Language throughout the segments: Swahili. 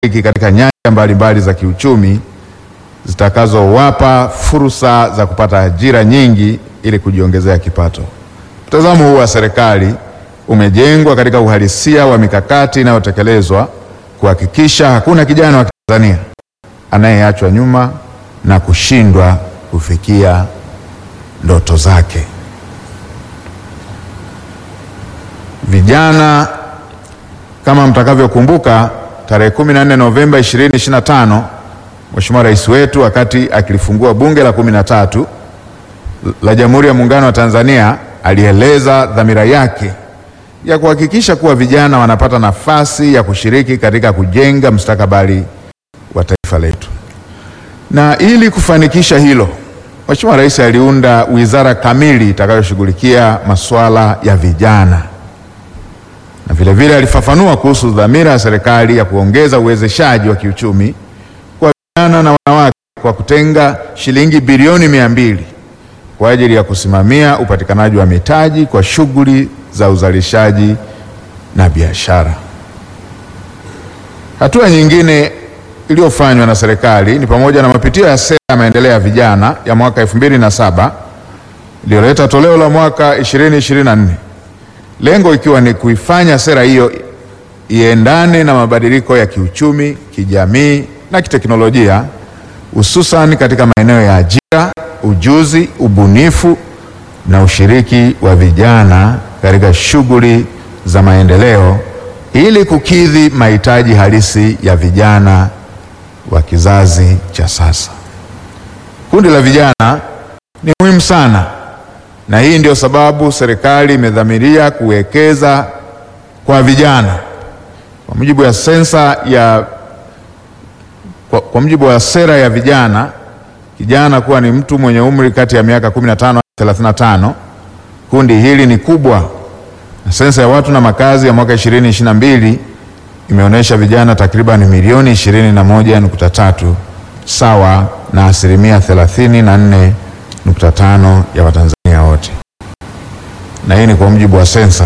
kushiriki katika nyanja mbalimbali za kiuchumi zitakazowapa fursa za kupata ajira nyingi ili kujiongezea kipato. Mtazamo huu wa serikali umejengwa katika uhalisia wa mikakati inayotekelezwa kuhakikisha hakuna kijana wa Tanzania anayeachwa nyuma na kushindwa kufikia ndoto zake. Vijana, kama mtakavyokumbuka, tarehe 14 Novemba 2025 Mheshimiwa Rais wetu wakati akilifungua Bunge la kumi na tatu la Jamhuri ya Muungano wa Tanzania alieleza dhamira yake ya kuhakikisha kuwa vijana wanapata nafasi ya kushiriki katika kujenga mustakabali wa taifa letu. Na ili kufanikisha hilo, Mheshimiwa Rais aliunda wizara kamili itakayoshughulikia masuala ya vijana, na vile vile alifafanua kuhusu dhamira ya serikali ya kuongeza uwezeshaji wa kiuchumi kwa vijana na wanawake kwa kutenga shilingi bilioni mia mbili kwa ajili ya kusimamia upatikanaji wa mitaji kwa shughuli za uzalishaji na biashara. Hatua nyingine iliyofanywa na serikali ni pamoja na mapitio ya sera ya maendeleo ya vijana ya mwaka 2007 iliyoleta toleo la mwaka 2024, lengo ikiwa ni kuifanya sera hiyo iendane na mabadiliko ya kiuchumi, kijamii na kiteknolojia, hususan katika maeneo ya ajira, ujuzi, ubunifu na ushiriki wa vijana katika shughuli za maendeleo ili kukidhi mahitaji halisi ya vijana wa kizazi cha sasa. Kundi la vijana ni muhimu sana, na hii ndio sababu serikali imedhamiria kuwekeza kwa vijana. Kwa mujibu wa sensa ya kwa, kwa mujibu wa sera ya vijana, kijana kuwa ni mtu mwenye umri kati ya miaka 15 hadi 35. Kundi hili ni kubwa na sensa ya watu na makazi ya mwaka 2022 imeonyesha vijana takriban milioni 21.3 sawa na asilimia 34.5 ya Watanzania wote, na hii ni kwa mujibu wa sensa.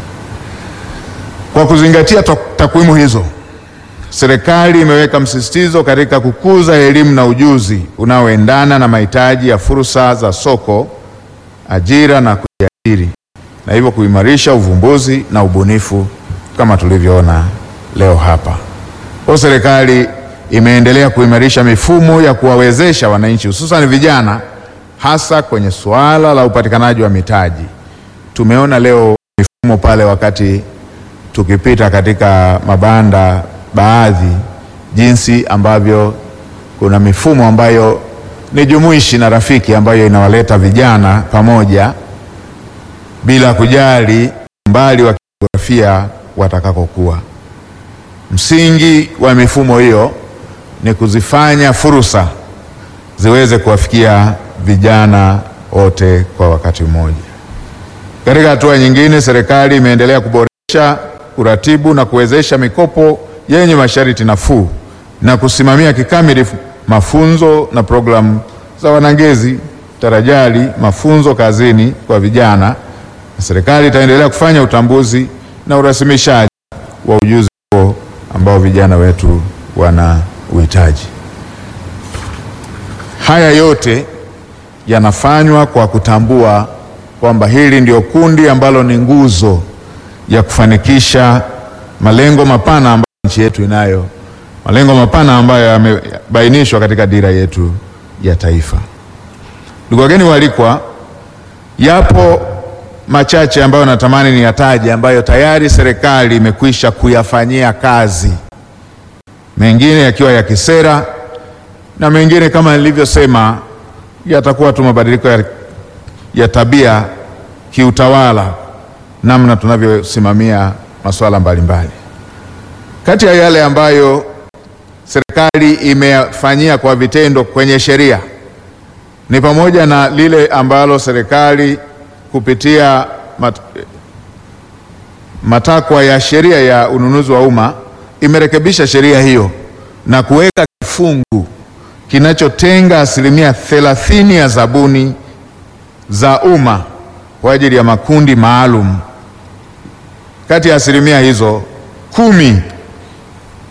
Kwa kuzingatia takwimu hizo, serikali imeweka msisitizo katika kukuza elimu na ujuzi unaoendana na mahitaji ya fursa za soko, ajira na kujiajiri na hivyo kuimarisha uvumbuzi na ubunifu kama tulivyoona leo hapa. Kwa serikali imeendelea kuimarisha mifumo ya kuwawezesha wananchi hususan vijana hasa kwenye suala la upatikanaji wa mitaji. Tumeona leo mifumo pale wakati tukipita katika mabanda baadhi, jinsi ambavyo kuna mifumo ambayo ni jumuishi na rafiki ambayo inawaleta vijana pamoja bila kujali umbali wa kijiografia watakakokuwa. Msingi wa mifumo hiyo ni kuzifanya fursa ziweze kuwafikia vijana wote kwa wakati mmoja. Katika hatua nyingine, serikali imeendelea kuboresha kuratibu na kuwezesha mikopo yenye masharti nafuu na kusimamia kikamilifu mafunzo na programu za wanangezi tarajali mafunzo kazini kwa vijana serikali itaendelea kufanya utambuzi na urasimishaji wa ujuzi huo ambao vijana wetu wana uhitaji. Haya yote yanafanywa kwa kutambua kwamba hili ndio kundi ambalo ni nguzo ya kufanikisha malengo mapana ambayo nchi yetu inayo, malengo mapana ambayo yamebainishwa katika dira yetu ya taifa. Ndugu wageni waalikwa, yapo machache ambayo natamani niyataje ambayo tayari serikali imekwisha kuyafanyia kazi, mengine yakiwa ya kisera na mengine kama nilivyosema yatakuwa tu mabadiliko ya, ya tabia kiutawala, namna tunavyosimamia masuala mbalimbali. Kati ya yale ambayo serikali imefanyia kwa vitendo kwenye sheria ni pamoja na lile ambalo serikali kupitia mat, matakwa ya sheria ya ununuzi wa umma imerekebisha sheria hiyo na kuweka kifungu kinachotenga asilimia thelathini ya zabuni za umma kwa ajili ya makundi maalum. Kati ya asilimia hizo kumi